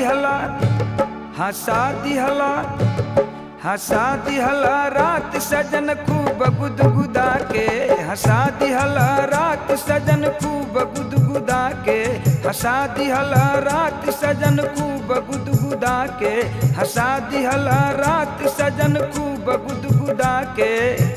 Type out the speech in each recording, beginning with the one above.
दिहला हंसा दिहला हंसा दिहला रात सजन खूब गुदगुदा के हंसा दिहला रात सजन खूब गुदगुदा के हंसा दिहला रात सजन खूब गुदगुदा के हंसा दिहला रात सजन खूब गुदगुदा के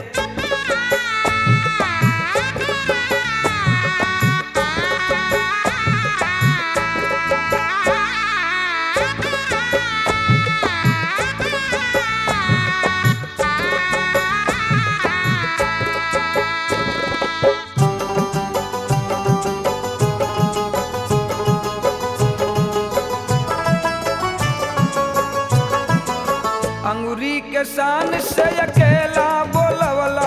अंगुरी के शान से अकेला बोलवला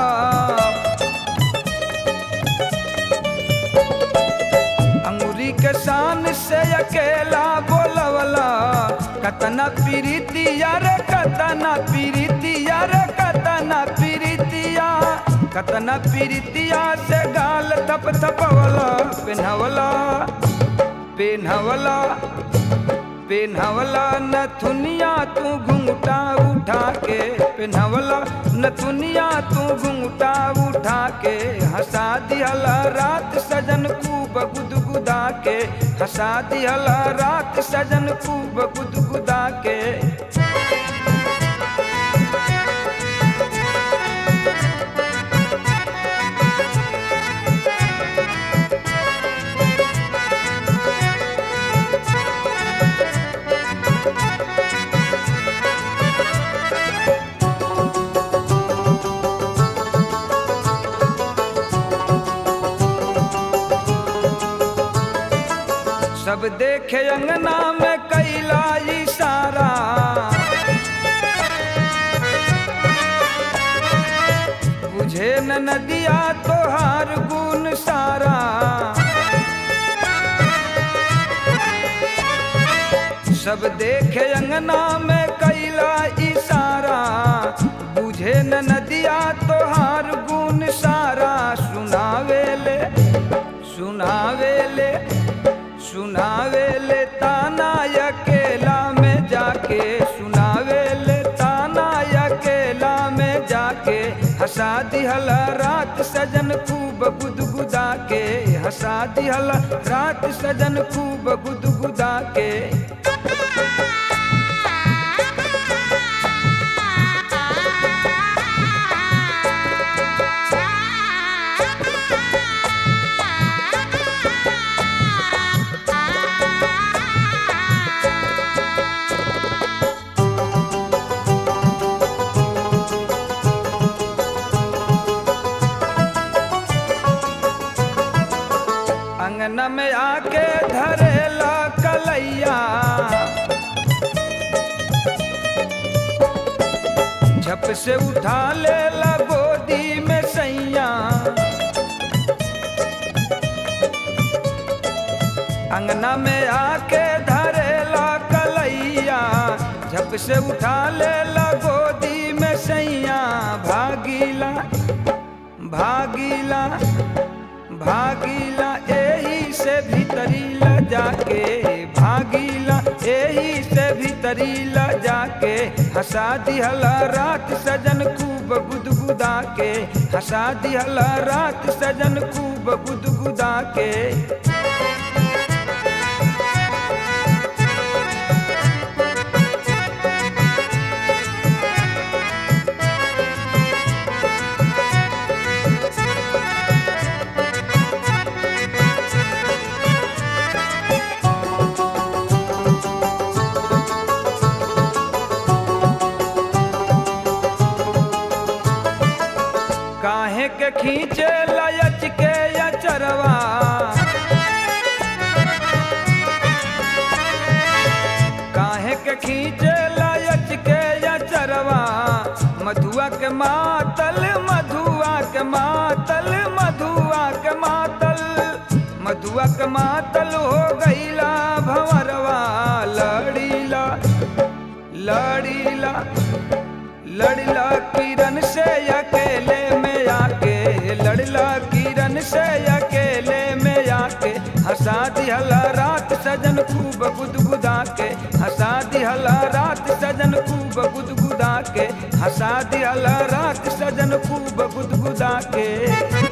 अंगुरी के शान से अकेला बोलवला कतना पीरितिया रे कतना पीरितिया रे कतना पीरितिया कतना पीरितिया से गाल थप थपवला पिन्हवला पिन्हवला पिन्हवला नथुनिया तू घुंघटा उठा के पिन्हवला नथुनिया तू घुंघटा उठा के हंसा दिहला रात सजन खूब गुदगुदा के हंसा दिहला रात सजन खूब गुदगुदा के सब देखे अंगना में कैला इशारा बुझे न नदिया तोहार गुण सारा सब देखे अंगना में कैला इशारा बुझे न नदिया तोहार गुण सारा सुनावेले सुनावेले सुनावेले ताना अकेला में जाके सुनावेले ताना अकेला में जाके हंसा दिहला रात सजन खूब गुदगुदा के हंसा दिहला रात सजन खूब गुदगुदा के अंगना में आके धरेला कलैया झप से उठा लेला गोदी में सैया अंगना में आके धरेला कलैया झप से उठा लेला गोदी में सैया भागीला भागीला भागीला एही से भीतरी ल जाके भागीला एही से भीतरी ल जाके हंसा दिहला रात सजन खूब गुदगुदा के हंसा दिहला रात सजन खूब गुदगुदा के काहे के खींचे लयच के या चरवा काहे के खींचे लयच के या चरवा मधुआ के मातल मधुआ के मातल मधुआ के मातल मधुआ के मातल हो गईला भंवरवा लड़ीला लड़ीला लड़ला किरण से अकेले में आके लड़ला किरण से अकेले में आके हंसा दिहला रात सजन खूब गुदगुदा के हंसा रात सजन खूब गुदगुदा के हंसा दिहला रात सजन खूब गुदगुदा के